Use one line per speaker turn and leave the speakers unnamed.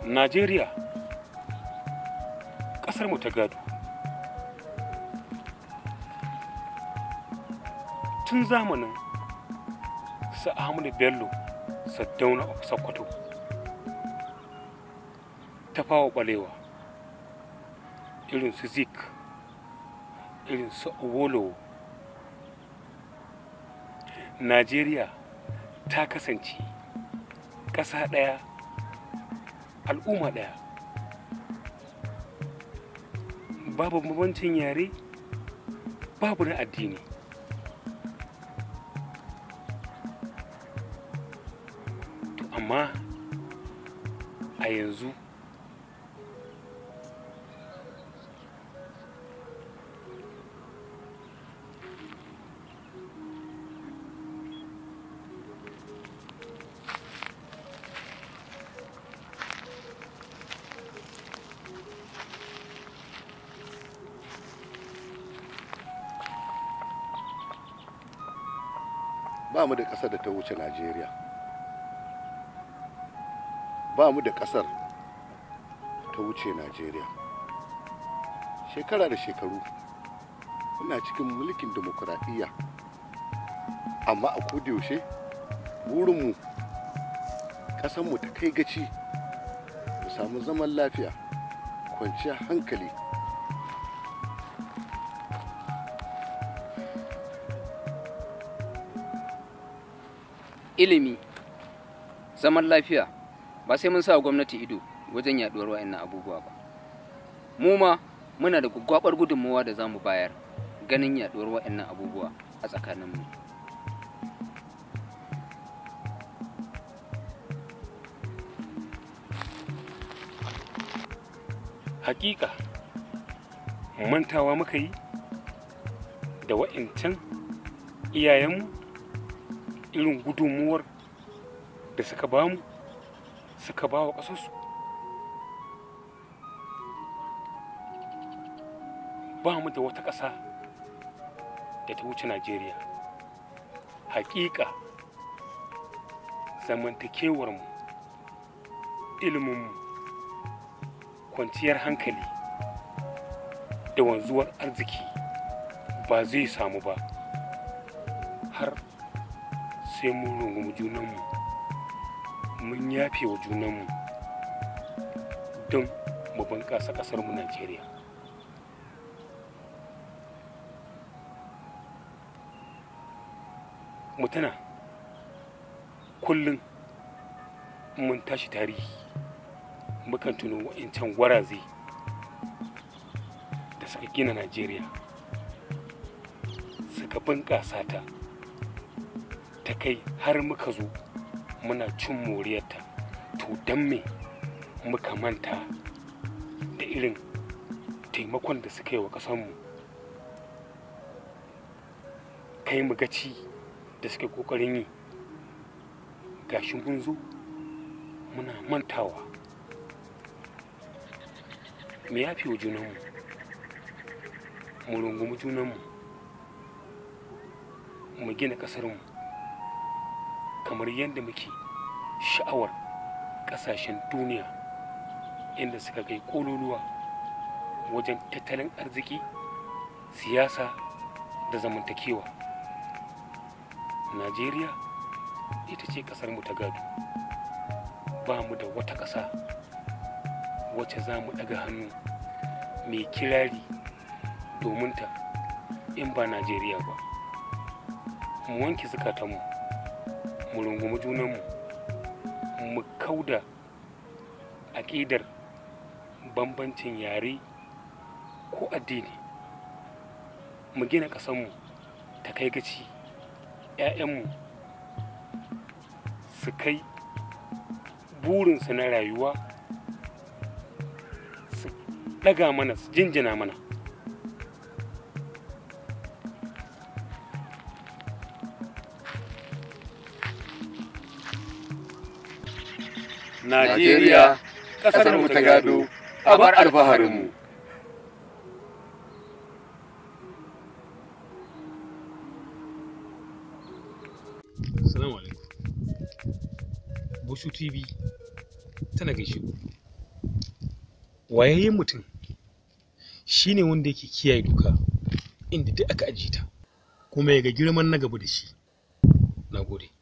najeriya ƙasarmu ta gado tun zamanin su ahmadu bello saddauna sokoto ta fawa balewa irin su zik irin su owolowo najeriya ta kasance ƙasa ɗaya al'umma ɗaya babu bambancin yare babu na addini to amma a yanzu
ba mu da ƙasar da ta wuce najeriya ba mu da ƙasar ta wuce najeriya shekara da shekaru muna cikin mulkin demokuraɗiyya amma a yaushe burinmu ƙasanmu ta kai gaci mu samu zaman lafiya kwanciyar hankali
ilimi zaman lafiya ba sai mun sa gwamnati ido wajen yaduwar wa'annan abubuwa ba mu ma muna da gwaggwabar gudunmawa da za mu bayar ganin yaduwar wa'annan abubuwa a tsakaninmu
hakika mantawa muka yi da wa'incan iyayenmu irin gudunmuwar da suka bamu suka ba wa ƙasarsu ba mu da wata ƙasa da ta wuce najeriya hakika zamantakewarmu iliminmu kwanciyar hankali da wanzuwar arziki ba zai samu ba har sai mun rungumi junanmu mun yafe wa junanmu don mu bunƙasa ƙasarmu najeriya mutuna kullum mun tashi tarihi mukan tuno wa'incan gwaraze da suka gina najeriya suka bunƙasa ta ta kai har muka zo muna cin moriyarta to don me muka manta da irin taimakon da suka yi wa ƙasanmu kai mu gaci da suke ƙoƙarin yi gashi mun zo muna mantawa mu yafi wa junanmu mu rungumi junanmu mu gina ƙasarmu kamar yadda muke sha'awar ƙasashen duniya inda suka kai ƙololuwa wajen tattalin arziki siyasa da zamantakewa najeriya ita ce ƙasarmu ta gado ba mu da wata ƙasa wacce za mu ɗaga hannu mai kirari domin ta in ba najeriya ba mu wanke zukatanmu mu rungumi junanmu mu kauda aƙidar bambancin yare ko addini mu gina ƙasanmu ta kai gaci 'ya'yanmu su kai burinsu na rayuwa su ɗaga mana su jinjina mana
Najeriya ƙasarmu ta gado a bar alfaharinmu.
Assalamu alaikum. Bushu TV tana gaishe ku. wayayyen mutum shine wanda yake kiyaye doka inda duk aka ajiye ta kuma ya ga girman na gaba da shi na gode